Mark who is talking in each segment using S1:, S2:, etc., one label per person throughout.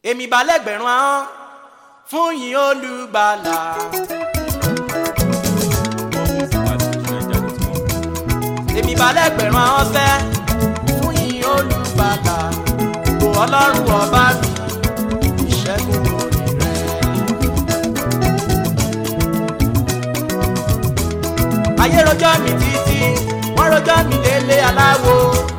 S1: èmi balẹ̀gbẹ̀rún ahọ́n fún yín olùgbàlà. èmi balẹ̀gbẹ̀rún ahọ́n fẹ́ fún yín olùgbàlà. kò ọlọ́run ọba mi ìṣẹ́gun orí rẹ̀. ayé rojọ́ mi títí wọ́n rojọ́ mi délé aláwo.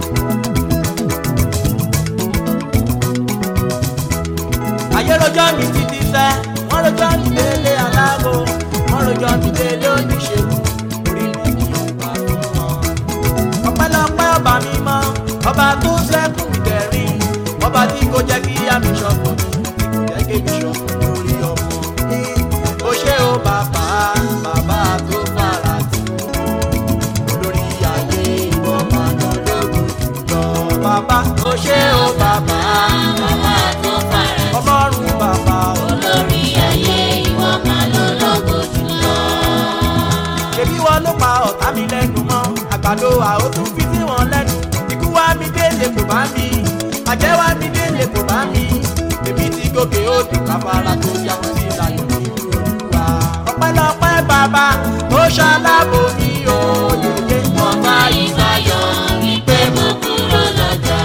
S1: ayé rojọ́ mi títí sẹ́ wọ́n rojọ́ mi délé aláwo wọ́n rojọ́ mi délé oníṣègùn orí mi kì í bá fún wọn. ọpẹ́lọpẹ́ ọba mi mọ́ ọba tó sẹ́kùn mi dẹ̀rín ọba tí kò jẹ́ kí àmì ṣọ̀fọ̀ mi kò jẹ́ kí èmi ṣọ̀fọ̀ lórí ọmọ. ó ṣe ó bàbá bàbá tó fara tì lórí ayé ìwọ máa lọ lógun jùlọ. bàbá ó ṣe ó bàbá
S2: Bàbá tó fara
S1: ọlọ́run bàbá o.
S2: olórí ayé ìwọ máa lọ lógo jùlọ.
S1: ṣebí wọn ló pa ọ̀tá mi lẹ́nu mọ́ àgbàdo àótún fi sí wọn lẹ́nu ikú wá mi délé kò bá mi àjẹ́ wá mi délé kò bá mi èmi ti gòkè odò káfárá tó yá wọn sí ìlànà ìlú olúwa. ọpẹ́lọpẹ́ bàbá ó ṣalábò mi ò yòyè.
S2: Wọ́n bá ìbáyọ̀ wípé mo kúrò lọ́jà.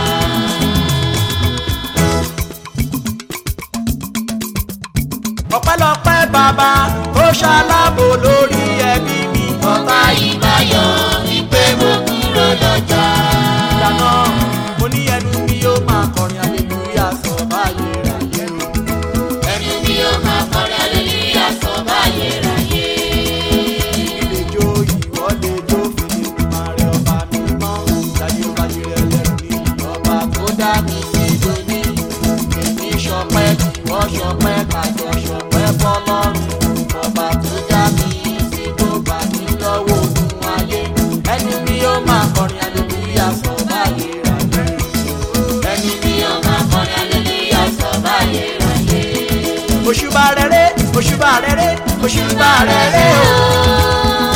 S1: ọpẹ́lọpẹ́ bàbá ó ṣalábò lórí ẹbí mi.
S2: Wọ́n bá ìbáyọ̀ wípé mo kúrò lọ́jà.
S1: ìdáná mo ní ẹnu mi ó máa kọrin aleluya sọ báyé ráyé o.
S2: Ẹnu mi ó máa kọrin aleluya sọ báyé ráyé.
S1: ilé jó ìwọ lè jó fìdí máa rẹ ọba mi mọ́ ìdájí ó bá yẹrẹ lẹ́nu ní ọba tó dá mi sí lóní. èmi ṣọpẹ́ ìwọ ṣọpẹ́ kájọ ṣọpẹ́ fọlọ́run ọba tó dá mi sí tó gbà mí lọ́wọ́ ogun ayé ẹni mi ó máa kọrin aleluya sọ báyé ráyé
S2: Ẹnu mi ó máa kọrin aleluya sọ báyé ráyé.
S1: òṣùbà rere òṣùbà rere òṣùbà rere o.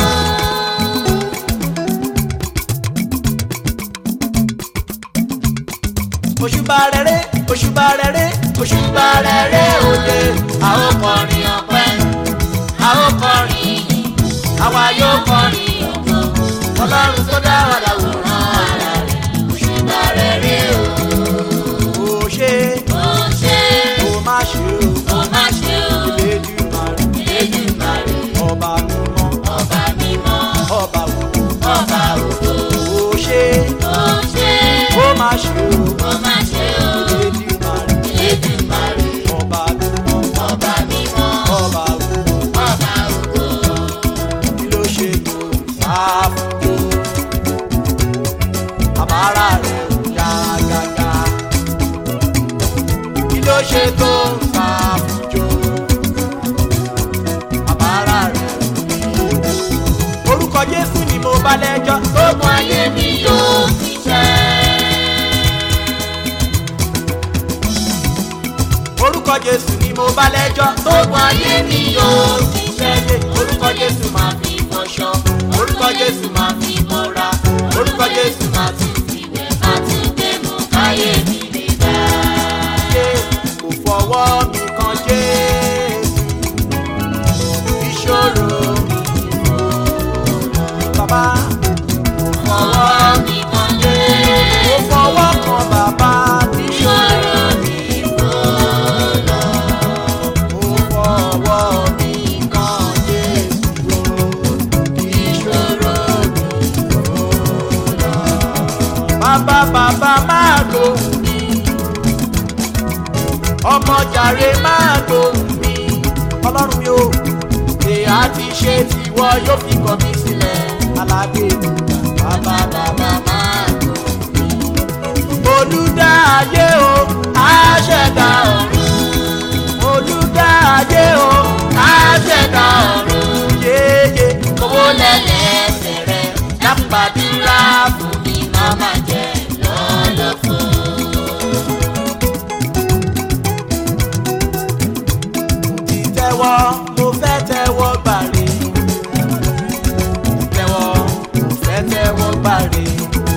S1: òṣùbà rere òṣùbà rere òṣùbà rere òye
S2: A ó kọrin ọpẹ́, a ó kọrin ìyìn,
S1: àwa yóò kọrin
S2: ògo.
S1: ọlọ́run tó dá wa
S2: Àwòrán ara rẹ̀, òṣùbà rere o.
S1: ó ṣe
S2: Ó ṣe,
S1: ó má ṣe o
S2: ó má ṣe o.
S1: Elédùmarè
S2: Elédùmarè,
S1: ọba mímọ́
S2: ọba mímọ́,
S1: ọba wò
S2: ọba ògo.
S1: ó ṣe
S2: Ó ṣe,
S1: ó má ṣe o
S2: ó má ṣe o.
S1: Elédùmarè
S2: Elédùmarè,
S1: ọba mímọ́
S2: ọba mímọ́,
S1: ọba wò.
S2: ọba ògo.
S1: kí ló ṣe tó sáfùjó àbára rẹ̀ ò yá gágá kí ló ṣe tó sáfùjó àbára rẹ̀ ò ní orúkọ jésù ni mo bá lẹ́jọ́
S2: Gbogbo ayé mi yóò ti ṣẹ́.
S1: orúkọ jésù ni mo bá lẹ́jọ́
S2: Gbogbo ayé mi yóò ti ṣẹ́. Orúkọ Jésù máa fi fọṣọ. Orúkọ Jésù máa fi bọ́ra. Orúkọ Jésù máa tún fi wẹ̀. Máa tún gbé mú káyé mi lè dá.
S1: ṣe kò fọwọ́ mi kan jésù ìṣòro mi bàbá
S2: Ọwọ́ mi kan lé.
S1: kò fọwọ́ kan bàbá
S2: Ìṣòro mi kò lọ.
S1: kò fọwọ́ mi kan jésù
S2: Ìṣòro
S1: bàbá bàbá máa lóhùn mi ọmọ jàre máa lóhùn mi ọlọ́run mi ò ṣe àti ṣe tiwọ yóò fi kọ̀ mí sílẹ̀ alágbè bàbá bàbá máa lóhùn mi olùdá ayé o àṣẹ̀dá ọ̀run olùdá ayé o àṣẹ̀dá ọ̀run yéye
S2: owó lẹ́lẹ́sẹ̀ rẹ̀ dákúgbàdúrà fún mi máa má jẹ lọ́lọ́fọ́.
S1: ti tẹ́wọ́ mo fẹ́ tẹ́wọ́ gbàre tẹ́wọ́ mo fẹ́ tẹ́wọ́ gbàre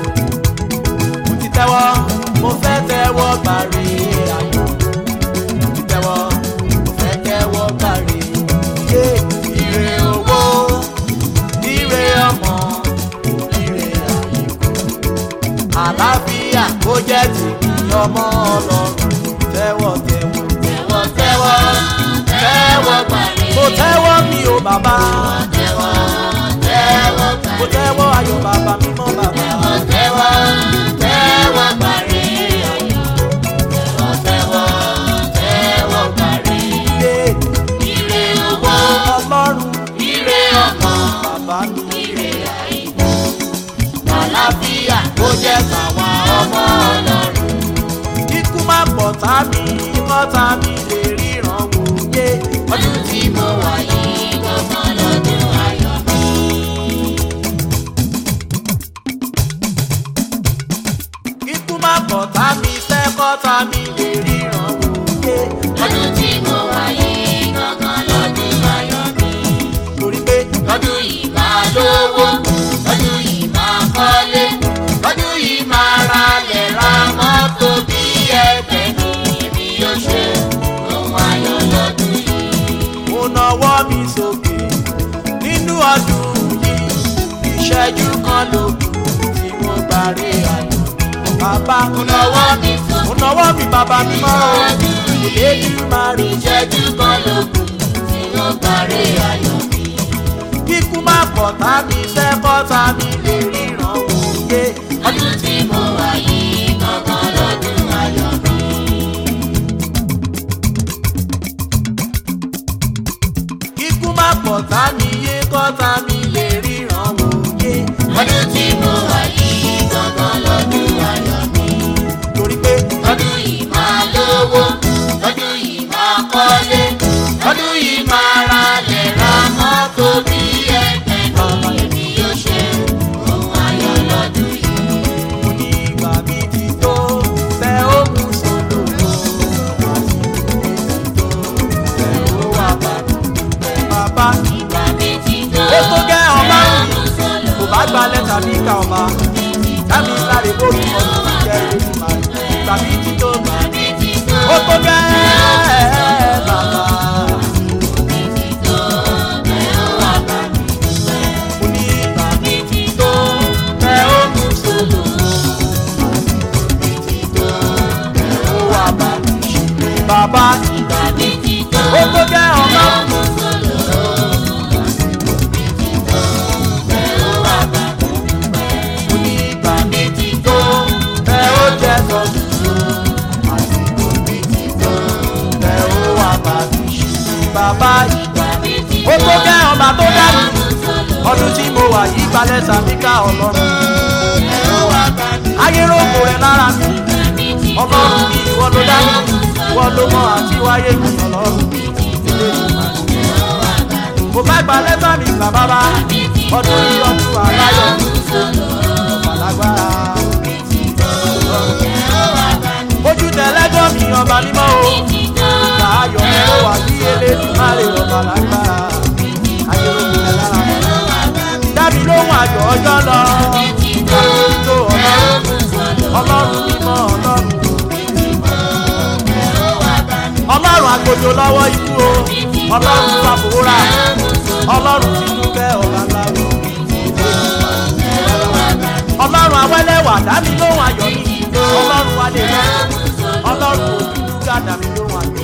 S1: mo ti tẹ́wọ́ mo fẹ́ tẹ́wọ́ gbàre ayọ̀ kọ́ta mi lè ríran wò yé
S2: ọdún tí mo wà yìí gangan lọ́dún ayọ̀ mi.
S1: kíkú má kọ́ta mi fẹ́ kọ́ta mi lè ríran wò yé
S2: ọdún tí mo wà yìí gangan lọ́dún ayọ̀ mi.
S1: torí pé
S2: ọdún yìí máa lówó ọdún yìí máa kọ́lé ọdún yìí máa ralẹ̀ ra mọ́tò bí ẹgbẹ́ mi èmi yóò ṣe ohun ayọ̀ lọ́dún yìí.
S1: mo nawọ́ mi sókè nínú ọdún yìí ìṣẹ́jú kan ló kù tí mo gbàrí ayọ̀ bàbá
S2: mo nawọ́ mi sókè.
S1: mo nawọ́ mi bàbá mi mọ́ o Elédùmarè
S2: ìṣẹ́jú kan ló kù tí mo parí ayọ̀ mi.
S1: kíkú má kọ̀tá mi fẹ́ kọ́ta mi lè ríran wò yé
S2: ọdún tí mo wà yìí gangan lọ́dún ayọ̀ mi.
S1: kíkú má kọ̀tá mi yé kọ́ta mi lè ríran wò yé
S2: ọdún tí mo wà yìí gangan lọ́dún ayọ̀ mi.
S1: torí pé
S2: ọdún yìí máa lówó ọdún yìí máa kọ́lé ọdún yìí máa ralẹ̀ ra mọ́tò bí ẹgbẹ́ mi èmi yóò ṣe ohun ayọ̀ lọ́dún yìí.
S1: mo ní ìgbà mi ti tó fẹ́ ó mú sòlò fẹ́ ó wà bàbá
S2: ìgbà mi ti tó
S1: Ó tó gẹ́ ọmọ.
S2: ẹ̀rọ sọ̀lọ̀.
S1: kò bá gba lẹ́tà bí ká ọba dábì sáré bóòlù ọdún ti jẹ́ Elédùmarè ìgbà mi ti tó
S2: ìgbà mi ti tó
S1: ó tó gẹ́ bàbá
S2: tó ẹ̀rọ wà bá mi.
S1: mo ní ìgbà mi ti tó fẹ́ ó mú sòlò ó wà bá mi ṣe bàbá
S2: ìgbà mi ti tó
S1: ó tó gẹ́ ọmọ.
S2: ẹ̀rọ sọ̀lọ̀. ẹ̀rọ wà bá mi.
S1: mo ní ìgbà mi ti tó ẹ ó jẹ sọdún àsìkò mi ti tó ẹ ó wà bá mi ṣe bàbá ìgbà
S2: mi ti
S1: ó tó gẹ́ ọba tó dá mi
S2: ẹ̀rọ sọ̀lọ̀.
S1: ọdún tí mo wà yí balẹ̀ sàmíkà ọlọ́run
S2: ẹ̀rọ wà bá mi.
S1: ayéròkò rẹ̀ lára mi
S2: ìgbà mi ti tó
S1: ọlọ́run ni ìwọ ló dá mi ìwọ ló mọ àti wáyé mi ọlọ́run
S2: ẹ̀rọ wà bá mi.
S1: mo bá gba lẹ́tà mi gbà bàbá ọdún yìí ọdún aláyọ̀ ọ̀pàlágbára ojú tẹ̀lẹ́gọ́ mi ọba mímọ́ o. Ìgbà ayọ̀ mi ó wà sí Elédùmarè ọba lágbára. Ayé ológun ẹ̀ lára mi. Dábì lóhùn àjọ ọjọ́ lọ. Ọlọ́run tó ọlọ́run. Ọlọ́run mímọ́ ọlọ́run. Ọlọ́run àgbòjò lọ́wọ́ ikú o. Ọlọ́run fàfòwúrà. Ọlọ́run ti dúkẹ́ ọba láwo. Ọlọ́run awẹ́lẹ́wà dábì lóhùn ayọ̀ mi. Ọlọ́run wálé lọ. Ọlọ́run òdúdú gàdá mi lóhùn ayọ̀